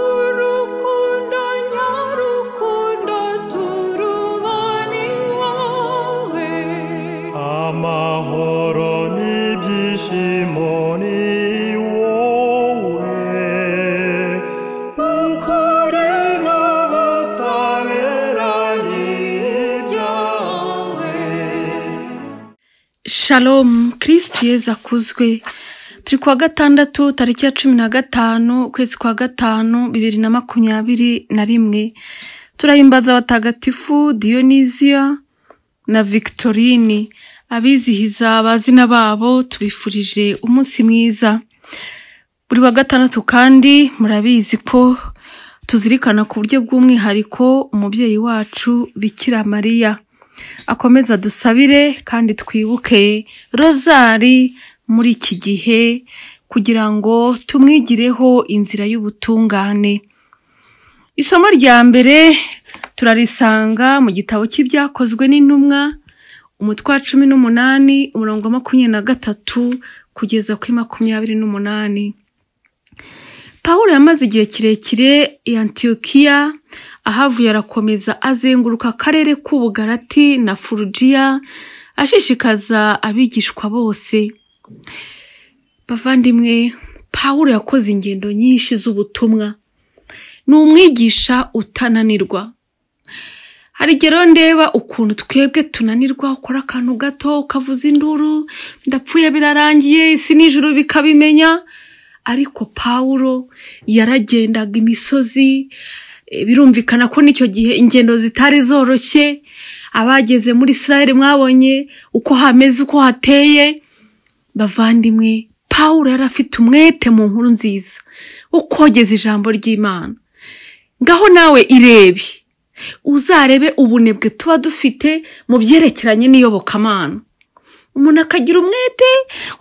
Urukundo nyarukundo turubane iwawe amahoro n'ibyishimo ni wowe ukore n'abataberanye ibyawe Shalom kirisitu yeza akuzwe turi kuwa gatandatu tariki ya cumi na gatanu ukwezi kwa gatanu bibiri na makumyabiri na rimwe turahimbaza abatagatifu diyonizia na victorine abizihiza abazina babo tubifurije umunsi mwiza buri wa gatandatu kandi murabizi ko tuzirikana ku buryo bw'umwihariko umubyeyi wacu bikira mariya akomeza dusabire kandi twibuke rozari muri iki gihe kugira ngo tumwigireho inzira y'ubutungane isomo rya mbere turarisanga mu gitabo cy'ibyakozwe n'intumwa umutwe wa cumi n'umunani umurongo wa makumyabiri na gatatu kugeza kuri makumyabiri n'umunani Pawulo yamaze igihe kirekire i Antiyokiya ahavuye arakomeza azenguruka akarere k'ubugarati na Furugiya ashishikaza abigishwa bose bavandimwe Pawulo yakoze ingendo nyinshi z'ubutumwa ni umwigisha utananirwa hari igihe rero ndeba ukuntu twebwe tunanirwa ukora akantu gato ukavuza induru ndapfuye birarangiye isi n'ijuru bikabimenya ariko pawulo yaragendaga imisozi eh, birumvikana ko n'icyo gihe ingendo zitari zoroshye abageze muri israel mwabonye uko hameze uko hateye bavandimwe pawulo yari afite umwete mu nkuru nziza wo kogeza ijambo ry'imana ngaho nawe irebe uzarebe ubunebwe tuba dufite mu byerekeranye n'iyobokamana umuntu akagira umwete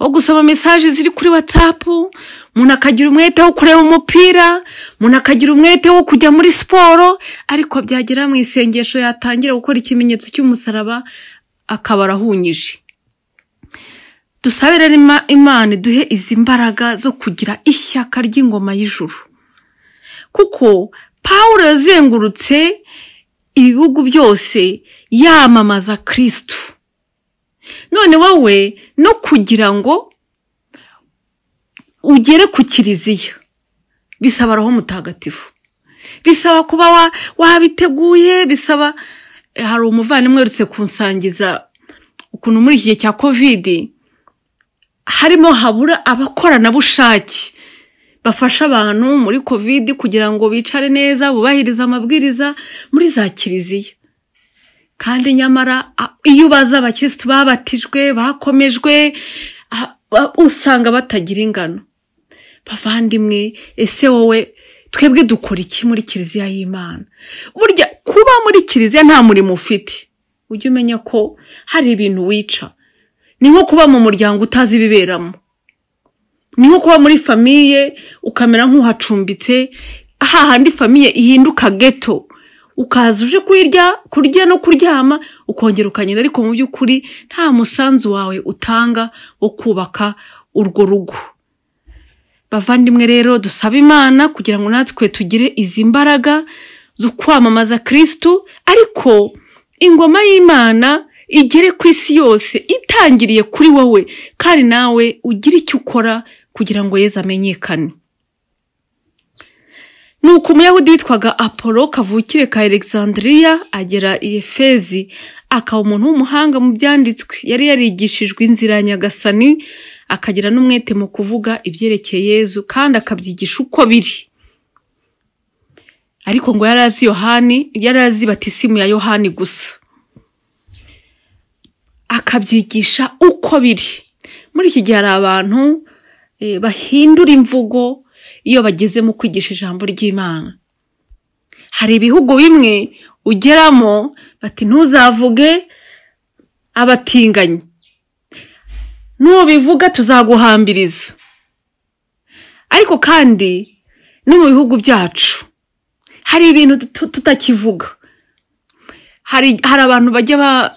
wo gusoma mesaje ziri kuri watsapu umuntu akagira umwete wo kureba umupira umuntu akagira umwete wo kujya muri siporo ariko byagera mu isengesho yatangira gukora ikimenyetso cy'umusaraba akaba arahunyije dusabe rero Ima- imana iduhe izi mbaraga zo kugira ishyaka ry'ingoma y'ijuru kuko pawulo yazengurutse ibihugu byose yamamaza kirisitu none wowe no kugira ngo ugere ku kiliziya bisaba roho mutagatifu bisaba kuba wa- wabiteguye bisaba hari umuvandimwe uherutse kunsangiza ukuntu muri iki gihe cya kovidi harimo habura abakoranabushake bafasha abantu muri kovidi kugira ngo bicare neza bubahirize amabwiriza muri za kiliziya kandi nyamara a- iyo ubaza abakirisitu babatijwe bakomejwe a- a- usanga batagira ingano bavandimwe ese wowe twebwe dukora iki muri kiliziya y'imana burya kuba muri kiliziya nta murimo ufite ujye umenya ko hari ibintu wica ni nko kuba mu muryango utazi ibiberamo ni nko kuba muri famiye ukamera nk'uhacumbitse hahandi famiye ihinduka geto ukaza uje kurya kurya no kuryama ukongera ukagenda ariko mu by'ukuri nta musanzu wawe utanga wo kubaka urwo rugo bavandimwe rero dusaba imana kugira ngo natwe tugire izi mbaraga zo kwamamaza kirisitu ariko ingoma y'imana igere ku isi yose itangiriye kuri wowe kandi nawe ugire icyo ukora kugira ngo yezu amenyekane nuko umuyahudi witwaga apolo kavukire ka alexandria agera i efezi akaba umuntu w'umuhanga mu byanditswe yari yarigishijwe inzira ya nyagasani akagira n'umwete mu kuvuga ibyerekeye yezu kandi akabyigisha uko biri ariko ngo yari azi yohani yari azi batisimu ya yohani gusa akabyigisha uko biri muri iki gihe hari abantu eh, bahindura imvugo iyo bageze mu kwigisha ijambo ry'imana hari ibihugu bimwe ugeramo bati ntuzavuge abatinganyi nubivuga tuzaguhambiriza ariko kandi no mu bihugu byacu hari ibintu tu- tutakivuga hari hari abantu bajya ba-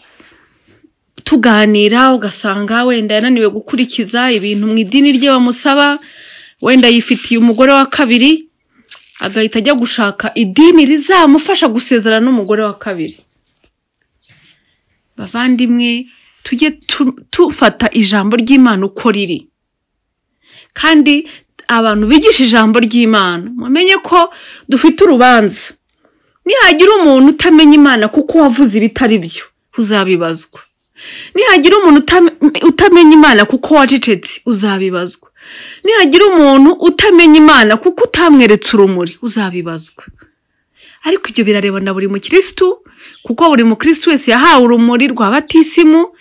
tuganira ugasanga wenda yananiwe gukurikiza ibintu mu idini rye bamusaba wenda yifitiye umugore wa kabiri agahita ajya gushaka idini rizamufasha gusezerana n'umugore wa kabiri bavandimwe tujye tu- tufata ijambo ry'imana uko riri kandi abantu bigisha ijambo ry'imana mumenye ko dufite urubanza nihagira umuntu utamenya imana kuko wavuze ibitari byo uzabibazwa nihagira umuntu utam- utamenya imana kuko wacecetse uzabibazwa nihagira umuntu utamenya imana kuko utamweretse urumuri uzabibazwa ariko ibyo birareba na buri mukirisitu kuko buri mukirisitu wese yahawe urumuri rwa batisimu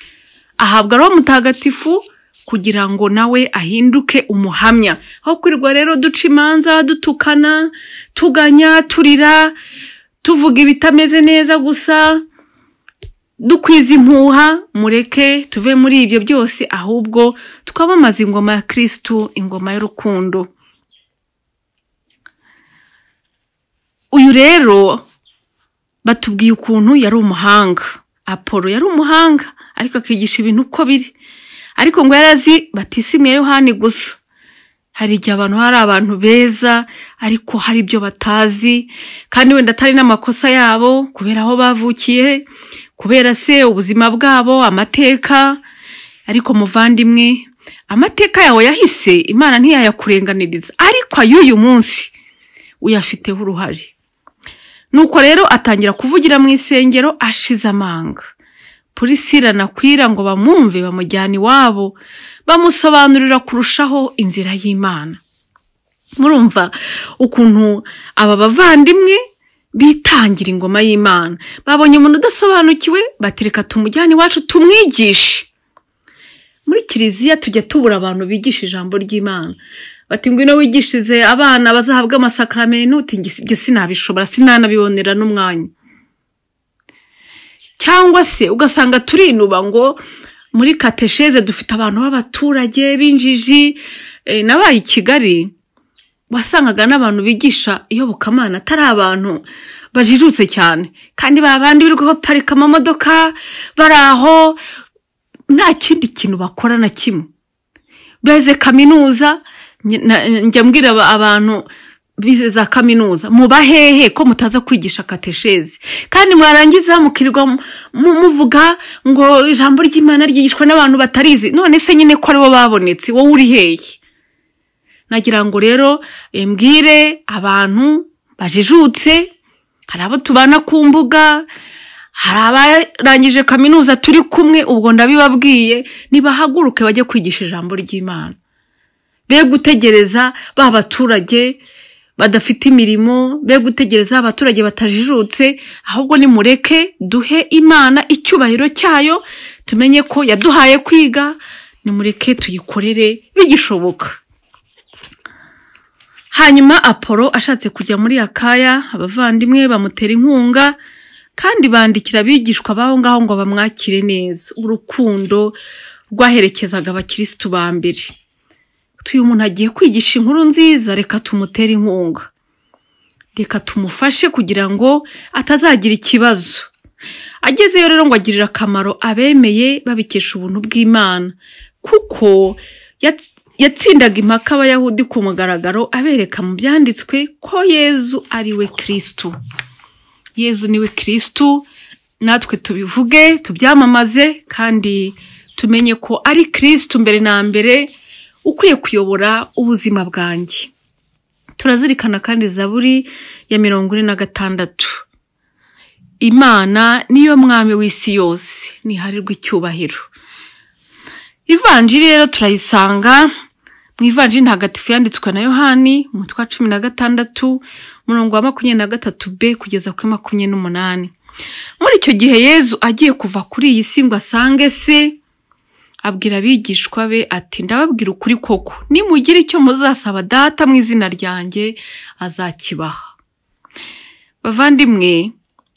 ahabwa roho mutagatifu kugira ngo nawe ahinduke umuhamya aho kwirirwa rero duca imanza dutukana tuganya turira tuvuga ibitameze neza gusa dukwiza impuha mureke tuve muri ibyo byose ahubwo twamamaza ingoma ya kirisitu ingoma y'urukundo uyu rero batubwiye ukuntu yari umuhanga apolo yari umuhanga ariko akigisha ibintu uko biri ariko ngo yari azi batisimu ya yohani gusa hari igihe abantu hari abantu beza ariko hari ibyo batazi kandi wenda atari n'amakosa yabo kubera aho bavukiye kubera se ubuzima bwabo amateka ariko muvandimwe amateka yawe yahise imana ntiyayakurenganiriza ariko ay'uyu munsi uyafiteho uruhare nuko rero atangira kuvugira mu isengero ashize amanga purisira na kwira ngo bamwumve bamujyana iwabo bamusobanurira kurushaho inzira y'imana murumva ukuntu aba bavandimwe bitangira ingoma y'imana babonye umuntu udasobanukiwe bati reka tumujyane iwacu tumwigishe muri kiliziya tujya tubura abantu bigisha ijambo ry'imana bati ngwino wigishirize abana bazahabwa amasakaramentu uti "Nge- ibyo sinabishobora sinanabibonera n'umwanya cyangwa se ugasanga turinuba ngo muri katesheze dufite abantu b'abaturage b'injiji eh, nabaye i kigali wasangaga n'abantu bigisha iyobokamana atari abantu bajijutse cyane kandi babandi birirwa baparika amamodoka bari aho nta kindi kintu bakora na kimwe beze kaminuza nge- na- njya mbwira aba- abantu bize za kaminuza muba hehe ko mutaza kwigisha kateshezi kandi mwarangiza mukirirwa mu- mu- muvuga ngo ijambo ry'imana ryigishwa n'abantu batarizi none se nyine ko aribo babonetse wowe uri hehe nagira ngo rero eh, mbwire abantu bajijutse hari abo tubana ku mbuga hari abarangije kaminuza turi kumwe ubwo ndabibabwiye nibahaguruke bajye kwigisha ijambo ry'imana be gutegereza ba baturage badafite imirimo be gutegereza abaturage batajijutse ahubwo nimureke duhe imana icyubahiro cyayo tumenye ko yaduhaye kwiga nimureke tuyikorere bigishoboka hanyuma apolo ashatse kujya muri akaya abavandimwe bamutera inkunga kandi bandikira abigishwa b'aho ngaho ngo bamwakire neza urukundo rwaherekezaga abakirisitu ba mbere tuyu umuntu agiye kwigisha inkuru nziza reka tumutere inkunga reka tumufashe kugira ngo atazagira ikibazo agezeyo rero ngo agirire akamaro abemeye babikesha ubuntu bw'imana kuko yats- yatsindaga impaka abayahudi ku mugaragaro abereka mu byanditswe ko yezu ari we kirisitu yezu niwe kirisitu natwe tubivuge tubyamamaze kandi tumenye ko ari kirisitu mbere na mbere ukwiye kuyobora ubuzima bwanjye turazirikana kandi zaburi ya mirongo ine na gatandatu imana niyo mwami w'isi yose ntiharirwa icyubahiro ivanjiri rero turayisanga mu ivanjiri ntagatifu yanditswe na yohani umutwe wa cumi na gatandatu umurongo wa makumyabiri na gatatu b kugeza kuri makumyabiri n'umunani muri icyo gihe yezu agiye kuva kuri iyi si ngo asange se abwira abigishwa be ati ndababwira ukuri koko nimugira icyo muzasaba data mu izina ryanjye azakibaha bavandimwe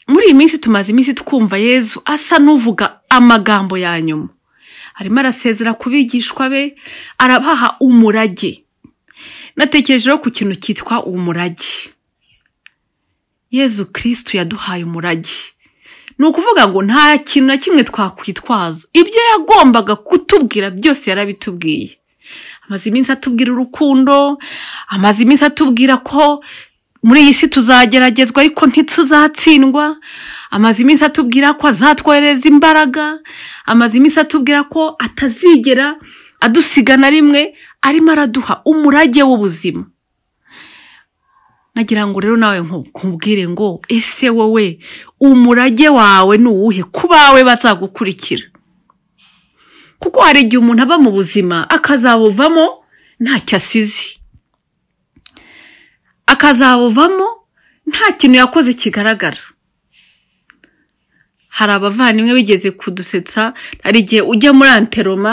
muri iyi minsi tumaze iminsi twumva yezu asa n'uvuga amagambo ya nyuma arimo arasezera ku bigishwa be arabaha umurage natekerejeho ku kintu cyitwa umurage yezu kirisitu yaduhaye umurage ni ukuvuga ngo nta kintu na kimwe twakwitwaza ibyo yagombaga kutubwira byose yarabitubwiye amaze iminsi atubwira urukundo amaze iminsi atubwira ko muri iyi si tuzageragezwa ariko ntituzatsindwa amaze iminsi atubwira ko azatwohereza imbaraga amaze iminsi atubwira ko atazigera adusiga na rimwe arimo araduha umurage w'ubuzima nagira ngo rero nawe nku- nkubwire ngo ese wowe umurage wawe ni uwuhe ku bawe bazagukurikira kuko hari igihe umuntu aba mu buzima akazabuvamo ntacyo asize akazabuvamo nta kintu yakoze kigaragara hari abavandimwe bigeze kudusetsa hari igihe ujya muri anteroma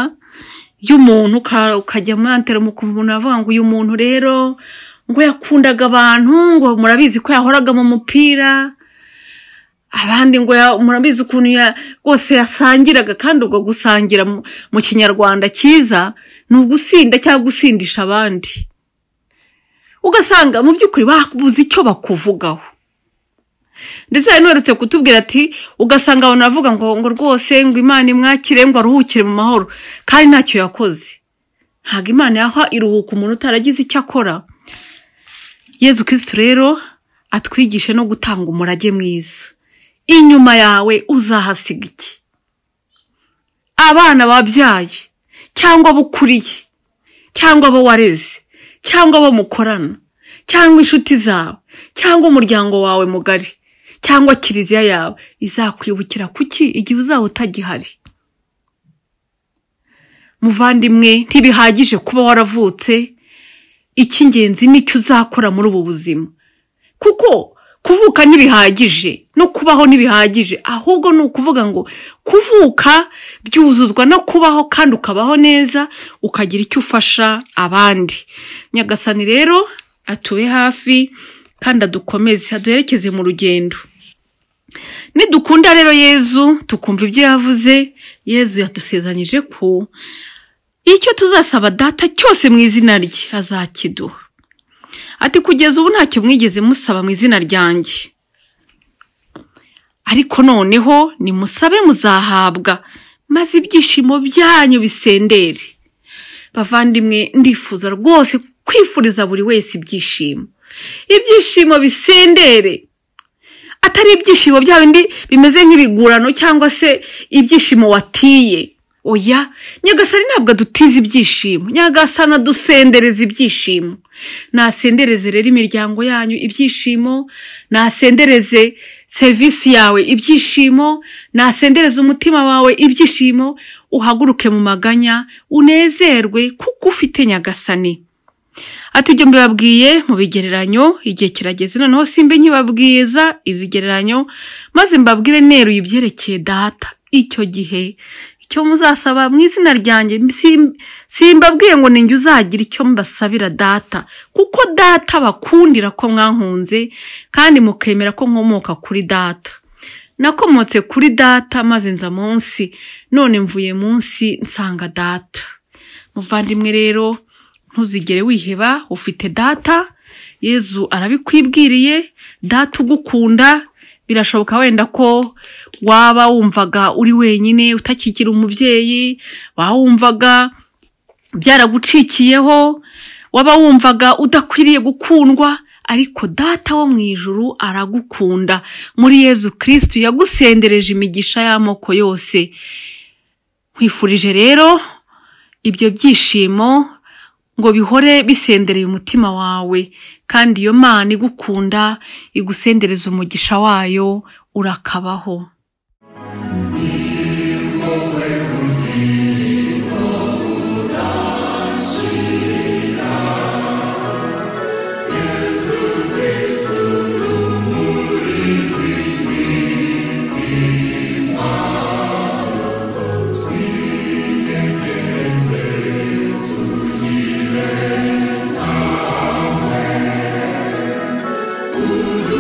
y'umuntu uka- ukajya muri anteroma ukumva umuntu aravuga ngo uyu muntu rero ngo yakundaga abantu ngo murabizi ko yahoraga mu mupira abandi ngo ya- murabizi ukuntu ya- rwose yasangiraga kandi ubwo gusangira mu- mu kinyarwanda cyiza ni ugusinda cyangwa gusindisha abandi ugasanga mu by'ukuri babuze icyo bakuvugaho ndetse hari n'uherutse kutubwira ati ugasanga abantu baravuga ngo ngo rwose ngo imana imwakire ngo aruhukire mu mahoro kandi ntacyo yakoze ntabwo imana yaha iruhuka umuntu utaragize icyo akora yezu kirisitu rero atwigishe no gutanga umurage mwiza inyuma yawe uzahasiga iki abana wabyaye cyangwa abo ukuriye cyangwa abo wareze cyangwa abo mukorana cyangwa inshuti zawe cyangwa umuryango wawe mugari cyangwa kiliziya yawe izakwibukira kuki igihe uzaba utagihari muvandimwe ntibihagije kuba waravutse icy'ingenzi nicyo uzakora muri ubu buzima kuko kuvuka ntibihagije no kubaho ntibihagije ahubwo ni ukuvuga ngo kuvuka byuzuzwa no kubaho kandi ukabaho neza ukagira icyo ufasha abandi nyagasani rero atube hafi kandi adukomeze aduherekeze mu rugendo nidukunda rero yezu tukumva ibyo yavuze yezu yadusezanyije ko icyo tuzasaba data cyose mu izina rye azakiduha ati kugeza ubu ntacyo mwigeze musaba mu izina ryanjye ariko noneho nimusabe muzahabwa maze ibyishimo byanyu bisendere bavandimwe ndifuza rwose kwifuriza buri wese ibyishimo ibyishimo bisendere atari ibyishimo bya bindi bimeze nk'ibigurano cyangwa se ibyishimo watiye oya nyagasani ntabwo adutiza ibyishimo nyagasani adusendereza ibyishimo nasendereze rero imiryango yanyu ibyishimo nasendereze serivisi yawe ibyishimo nasendereze umutima wawe ibyishimo uhaguruke mu maganya unezerwe kuko ufite nyagasani ati ibyo mbibabwiye mu bigereranyo igihe kirageze noneho simbe nkibabwiza ibigereranyo maze mbabwire neru ibyerekeye data icyo gihe icyo muzasaba mu izina ryanjye sim- simbabwiye ngo ninjye uzagira icyo mbasabira data kuko data bakundira ko mwankunze kandi mukemera ko nkomoka kuri data nakomotse kuri data maze nza munsi none mvuye munsi nsanga data muvandimwe rero ntuzigere wiheba ufite data yezu arabikwibwiriye data ugukunda birashoboka wenda ko waba wumvaga uri wenyine utakigira umubyeyi waba wumvaga byaragucikiyeho waba wumvaga udakwiriye gukundwa ariko data wo mu ijuru aragukunda muri yezu kirisitu yagusendereje imigisha y'amoko yose nkwifurije rero ibyo byishimo ngo bihore bisendereye umutima wawe kandi iyo mana igukunda igusendereza umugisha wayo urakabaho wowe